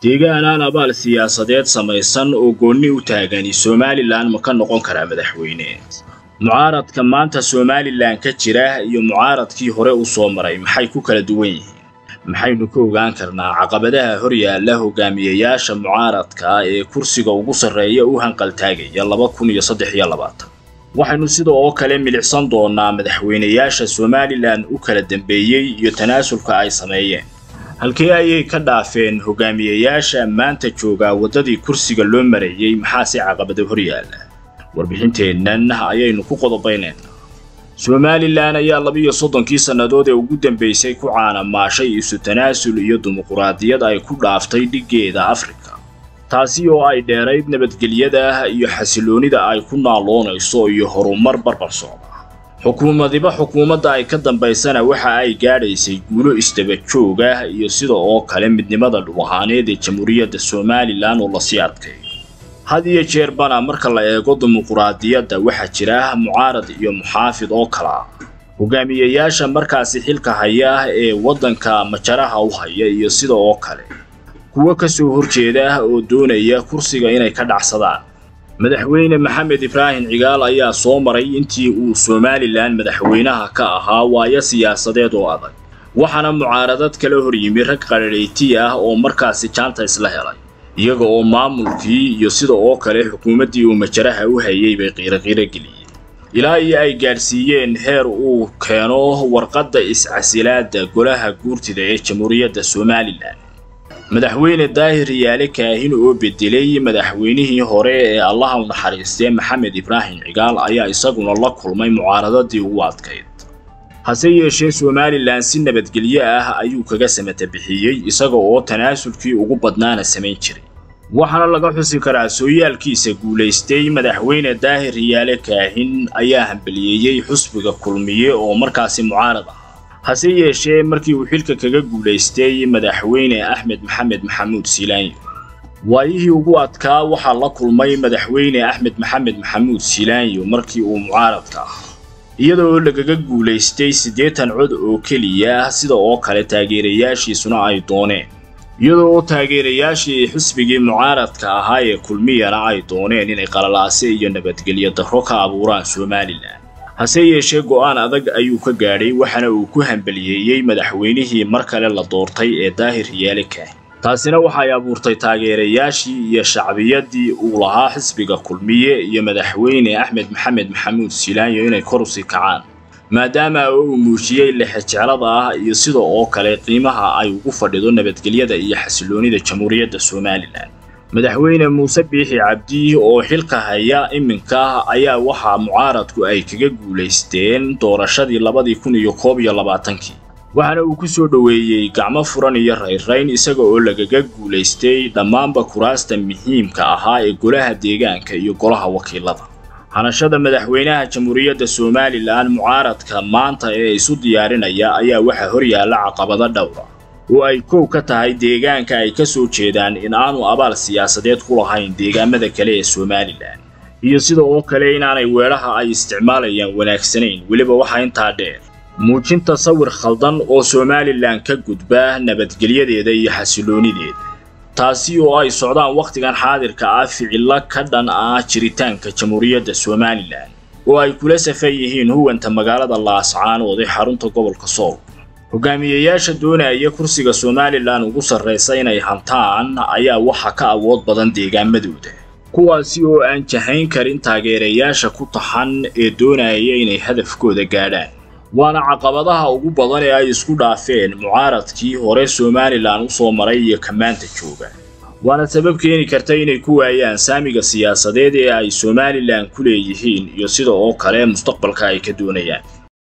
deegaan aan abaal siyaasadeed samaysan oo goonni u taagani somalilan ma ka noqon karaa madaxweyne mucaaradka maanta somalilan ka jira iyo mucaaradkii hore u soo maray maxay ku kala duwan yihiin maxaynu ka ogaan karnaa caqabadaha horyaalla hogaamiyayaasha mucaaradka ee kursiga ugu sarreeya u hanqaltaagaya laba kun iyo saddex iyo labaatan waxaynu sida oo kale milicsan doonaa madaxweynayaasha somalilan u kala dambeeyey iyo tanaasulka ay sameeyeen halkee ayay ka dhaafeen hogaamiyayaasha maanta joogaa waddadii kursiga loo marayey maxaase caqabado horyaalla warbixinteennan ayaynu ku qodobaynaynaa somalilan ayaa labiiyo soddonkii sannadood ee ugu dambaysay ku caanamaashay isu tanaasul iyo dimuquraadiyad ay ku dhaaftay dhiggeeda afrika taasi oo ay dheerayd nabadgelyada iyo xasiloonida ay ku naaloonayso iyo horumar barbar socda xukuumadiba xukuumadda ay ka dambaysana waxa ay gaadhaysay guulo isdaba joog ah iyo sida oo kale midnimada dhul-ahaaneed ee jamhuuriyadda somalilan oo lasii adkeeyo had iyo jeerbana marka la eego dimuquraadiyadda waxaa jira mucaarad iyo muxaafid oo kala ah hogaamiyayaasha markaasi xilka haya ee waddanka majaraha u haya iyo sida oo kale kuwo ka soo horjeeda oo doonaya kursiga inay ka dhacsadaan madaxweyne maxamed ibraahim cigaal ayaa soo maray intii uu somalilan madaxweynaha ka ahaa waayo siyaasadeed oo adag waxaana mucaaradad kala hor yimi rag qararheyti ah oo markaasi jaanta isla helay iyaga oo maamulkii iyo sida oo kale xukuumaddii uu majaraha u hayay bay qiiroqiiro geliyeen ilaa iyo ay gaadhsiiyeen heer uu keeno warqadda iscasilaadda golaha guurtida ee jamhuuriyadda somalilan madaxweyne daahir yaale kaahin oo bedelay madaxweynihii hore ee allaha u naxariistee maxamed ibraahim cigaal ayaa isaguna la kulmay mucaaradadii ugu adkayd hase yeeshee somalilan si nabadgelyo ah ayuu kaga samata bixiyey isaga oo tanaasulkii ugu badnaana samayn jiray waxaana laga xusi karaa sooyaalkiisa guulaystay madaxweyne daahir yaale kaahin ayaa hambaliyeeyey xusbiga kulmiye oo markaasi mucaarad ah hase yeeshee markii uu xilka kaga guulaystay madaxweyne axmed maxamed maxamuud silaanyo waayihii ugu adkaa waxaa la kulmay madaxweyne axmed maxamed maxamuud silaanyo markii uu mucaaradka ah iyada oo lagaga guulaystay siddeetan cod oo keliya sida oo kale taageerayaashiisuna ay dooneen iyada oo taageerayaashii xisbigii mucaaradka ahaa ee kulmiyana ay dooneen inay qalalaase iyo nabadgelyo darro ka abuuraan somalilan hase yeeshee go'aan adag ayuu ka gaadhay waxaana uu ku hambaliyeeyey madaxweynihii mar kale la doortay ee daahir yaale kaahin taasina waxay abuurtay taageerayaashii iyo shacbiyadii uu lahaa xisbiga kulmiye iyo madaxweyne axmed maxamed maxamuud silaanyo inay kor usii kacaan maadaama uu muujiyey lexejeclada ah iyo sida oo kale qiimaha ay ugu fadhido nabadgelyada iyo xasiloonida jamhuuriyadda somalilan madaxweyne muuse biixi cabdi oo xilka haya iminka ayaa waxaa mucaaradku ay kaga guulaysteen doorashadii labadii kun iyo koob iyo labaatankii waxaana uu ku soo dhoweeyey gacmo furan iyo rayrayn isaga oo lagaga guulaystay dhammaanba kuraasta muhiimka ahaa ee golaha deegaanka iyo golaha wakiilada hanashada madaxweynaha jamhuuriyadda somalilan mucaaradka maanta ee isu diyaarinaya ayaa waxaa horyaalla caqabado dhowra oo ay kow ka tahay deegaanka ay ka soo jeedaan in aanu abaal siyaasadeed ku lahayn deegaamada kale ee somalilan iyo sida oo kale inaanay weedhaha ay isticmaalayaan wanaagsanayn weliba waxaa intaa dheer muujinta sawir khaldan oo somalilan ka gudba nabadgelyadeeda iyo xasiloonideeda taasi oo ay socdaan wakhtigan xaadirka ah ficillo ka dhan ah jiritaanka jamhuuriyadda somalilan oo ay kula safan yihiin huwanta magaalada laascaanood ee xarunta gobolka sool hogaamiyayaasha doonaya kursiga somalilan ugu sarraysa inay hantaan ayaa waxa ka awood badan deegaamadooda kuwaasi oo aan jahayn karin taageerayaasha ku taxan ee doonaya inay hadafkooda gaadhaan waana caqabadaha ugu badan ee ay isku dhaafeen mucaaradkii hore somalilan u soo maray iyo kamaanta jooga waana sabab keeni karta inay ku waayaan saamiga siyaasadeed ee ay somalilan ku leeyihiin iyo sida oo kale mustaqbalka ay ka doonayaan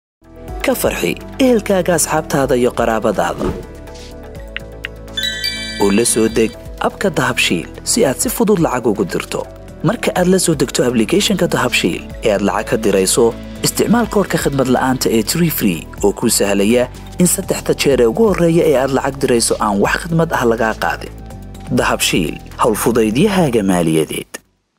ka farxi ehelkaaga asxaabtaada iyo qaraabadaada oo la soo deg abka dahabshiil si aad si fudud lacag ugu dirto marka aad la soo degto ablicathonka dahabshiil ee aad lacag ka dirayso isticmaal koorka khadmad la'aanta ee tree free oo kuu sahlaya in saddexda jeer ee ugu horreeya ee aad lacag dirayso aan wax khidmad ah lagaa qaadin dahabshiil howlfudaydiyahaaga maaliyadeed